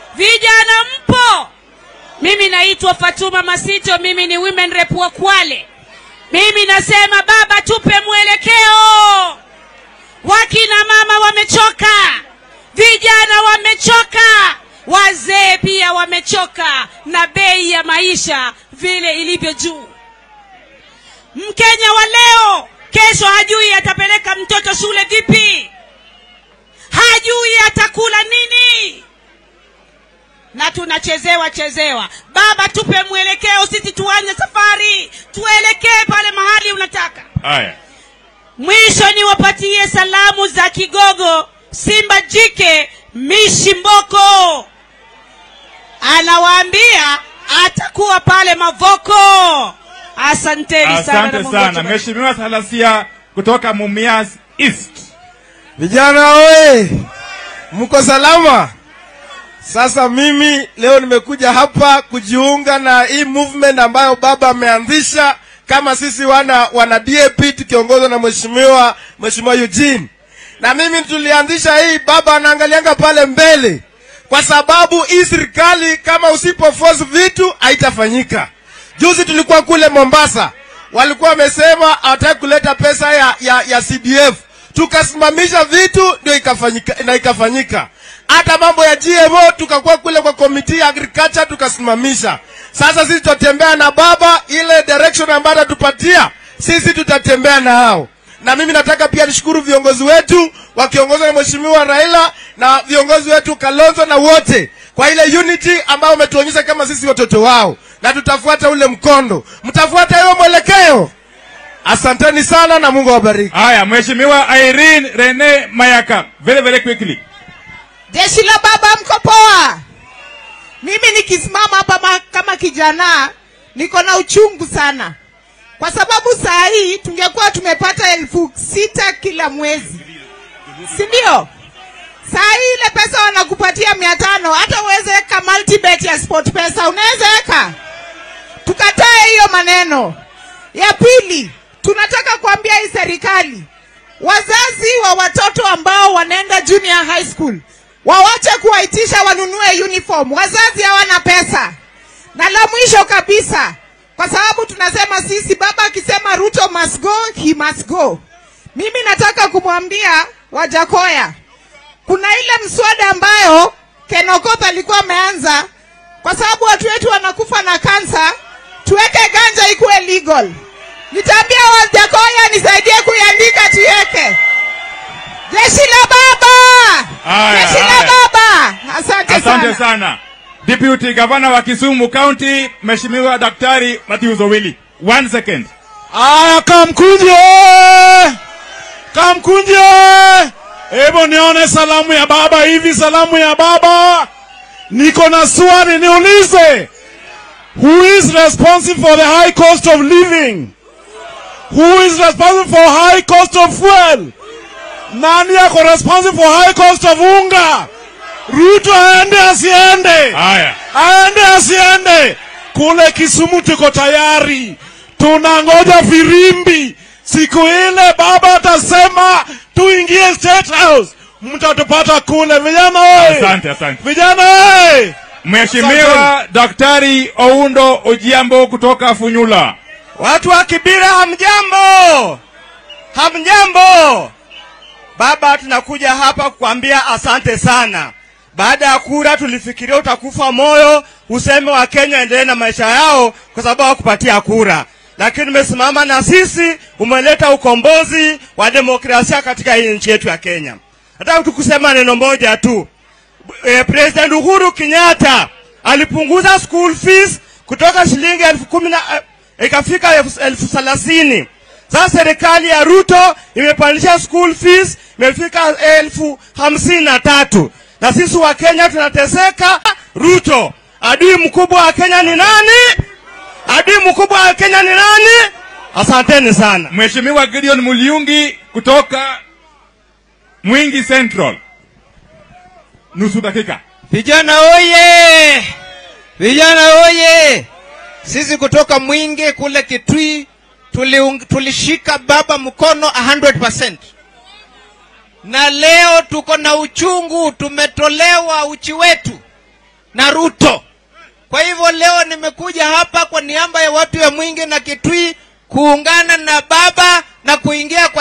vijana mpo mimi naitwa fatuma masito mimi ni women rep wa kwale mimi nasema baba tupe mwelekeo wakina mama wamechoka vijana wamechoka wazee pia wamechoka na bei ya maisha vile ilivyo juu mkenya wa leo kesho hajui atapeleka mtoto shule vipi hajui atakula nini na tunachezewa chezewa baba tupe mwelekeo sisi tuanze safari tuelekee pale mahali unataka haya mwisho niwapatie salamu za kigogo simba jike mishi mboko anawaambia atakuwa pale mavoko asanteni sana na asante Mungu sana atubariki. mheshimiwa salasia kutoka mumias east Vijana oye, mko salama? Sasa mimi leo nimekuja hapa kujiunga na hii movement ambayo baba ameanzisha kama sisi wana wana DAP tukiongozwa na mheshimiwa mheshimiwa Eugene. Na mimi tulianzisha hii, baba anaangalianga pale mbele, kwa sababu hii serikali kama usipo force vitu haitafanyika. Juzi tulikuwa kule Mombasa, walikuwa wamesema hawataki kuleta pesa ya, ya, ya CDF tukasimamisha vitu ndio ikafanyika na ikafanyika. Hata mambo ya GMO tukakuwa kule kwa komiti ya agriculture tukasimamisha. Sasa sisi tutatembea na baba, ile direction ambayo atatupatia sisi tutatembea na hao. Na mimi nataka pia nishukuru viongozi wetu wakiongozwa na mheshimiwa Raila na viongozi wetu Kalonzo na wote kwa ile unity ambayo wametuonyesha kama sisi watoto wao, na tutafuata ule mkondo. Mtafuata hiyo mwelekeo. Asanteni sana na Mungu awabariki. haya mheshimiwa irene rene mayaka very very quickly jeshi la baba mko poa mimi nikisimama hapa ma- kama kijana niko na uchungu sana kwa sababu saa hii tungekuwa tumepata elfu sita kila mwezi si ndio saa hii ile pesa wanakupatia mia tano hata uweze weka multibet ya sport pesa unaweza weka tukatae hiyo maneno ya pili tunataka kuambia hii serikali wazazi wa watoto ambao wanaenda junior high school wawache kuwaitisha wanunue uniform wazazi hawana pesa na la mwisho kabisa kwa sababu tunasema sisi baba akisema ruto must go he must go mimi nataka kumwambia wajakoya kuna ile mswada ambayo kenokoth alikuwa ameanza kwa sababu watu wetu wanakufa na kansa tuweke ganja ikuwe legal nitaambia wajakoya nisaidie kuiandika tuiweke jeshi la baba Haya, jeshi la haya. baba asante, asante sana sana deputy gavana wa kisumu county mheshimiwa daktari matthews owili one second Aya, Kamkunje! Kamkunje! Hebu nione salamu ya baba hivi, salamu ya baba. Niko na swali niulize. Who is responsible for the high cost of living? Who is responsible for high cost of fuel? Nani yako responsible for high cost of unga? Ruto aende asiende? haya aende asiende kule Kisumu tuko tayari, tunangoja firimbi. Siku ile baba atasema tuingie State House, mtatupata kule. Vijana oye! asante asante Vijana oye! mheshimiwa daktari oundo ojiambo kutoka funyula Watu wa Kibira hamjambo, hamjambo. Baba, tunakuja hapa kukwambia asante sana. Baada ya kura tulifikiria utakufa moyo, useme wa Kenya endelee na maisha yao kwa sababu hawakupatia kura, lakini umesimama na sisi, umeleta ukombozi wa demokrasia katika hii nchi yetu ya Kenya. Nataka tukusema neno moja tu. Eh, President Uhuru Kenyatta alipunguza school fees kutoka shilingi elfu kumi na eh, ikafika elfu- elfu thelathini. Sasa serikali ya Ruto imepandisha school fees imefika elfu hamsini na tatu na sisi wa Kenya tunateseka. Ruto, adui mkubwa wa Kenya ni nani? Adui mkubwa wa Kenya ni nani? Asanteni sana. mheshimiwa gideon muliungi kutoka mwingi central nusu dakika Vijana oye! Vijana oye! Sisi kutoka Mwingi kule Kitui tuliung- tulishika baba mkono 100%. Na leo tuko na uchungu, tumetolewa uchi wetu. na ruto kwa hivyo leo nimekuja hapa kwa niaba ya watu ya mwingi na kitui kuungana na baba na kuingia kwa